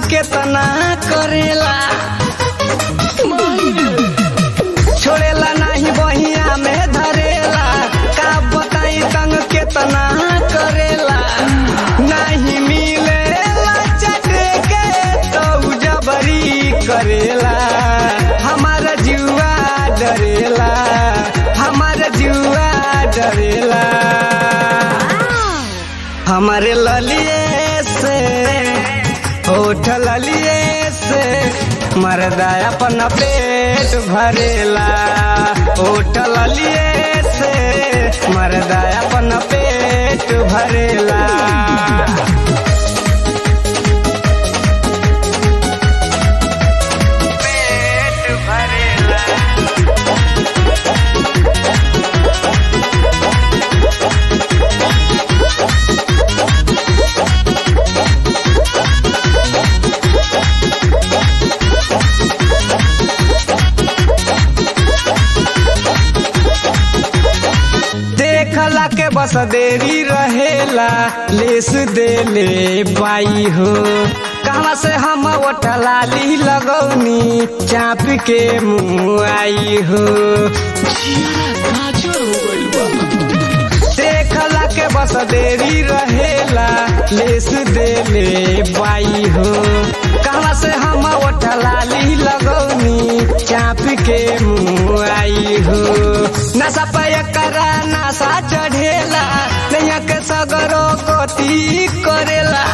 केतना करेला छोड़ेला नहीं बहिया में धरेला का बताई तंग केतना करेला नहीं मिलेला चटे के तो जबरी करेला हमारा जुआ डरेला हमारा जुआ डरेला हमारे ललिए से होठ ललिए से मरदा अपन पेट भरेला होठ ललिए से मरदा अपन पेट भरेला पेट भरेला देखला के बस देरी रहेला लेस देले पाई हो कहाँ से हम ओठलाली लगौनी चाप के मुँह आई हो देखला के बस देरी रहेला लेस देले पाई हो कहाँ से हम ओठलाली लगौनी चाप के मुँह आई हो नशा पे करा नशा चढ़ेला नैया के सगरो कोती करेला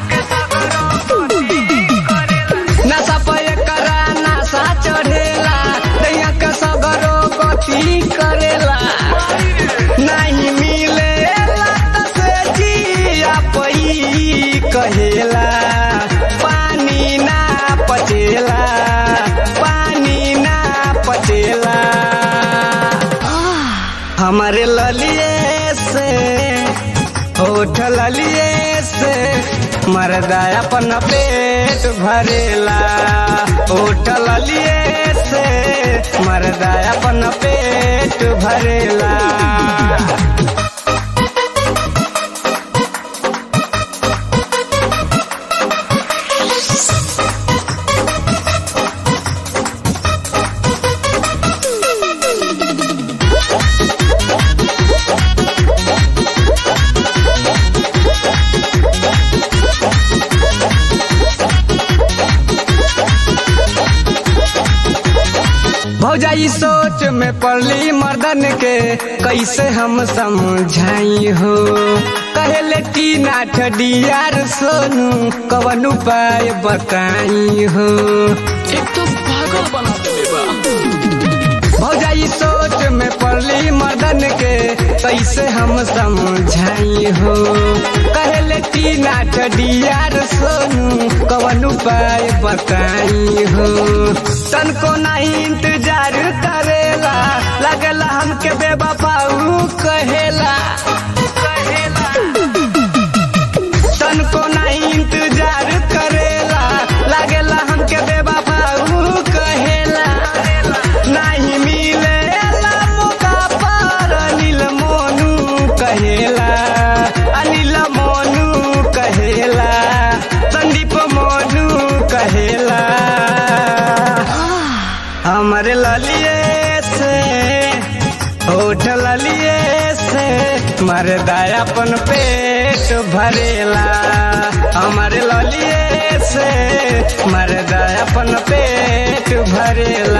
नशा पे करा नशा चढ़ेला नैया के सगरो कोती करेला नहीं मिलेला त से जिया पई कहेला पानी ना पचेला पानी ना पचेला हमारे ललिए से होठ ललिए से मरदा अपन पेट भरेला होठ ललिए से मरदा अपन पेट भरेला भौजाई सोच में पड़ली मर्दन के कैसे हम समझाई हो कहले की नाठ डियार सोनू कवन उपाय बताई हो एक तो पागल बना देले बा भौजाई सोच में पड़ली मर्दन के कैसे हम समझाई हो कहले की नाठ डियार सोनू कवन उपाय बताई हो तनको नहीं इंतजार करेला लगला हमके बेबपाऊ कहेला तनको नहीं इंतजार करेला लगला हमके बेबपाऊ कहेला नहीं मिलेला मौका पर अनिल मोनू कहेला अनिल मोनू कहेला संदीप मोनू कहेला हमरे ललिए से होठ ललिए से मरदा अपन पेट भरेला हमारे ललिए से मरदा अपन पेट भरेला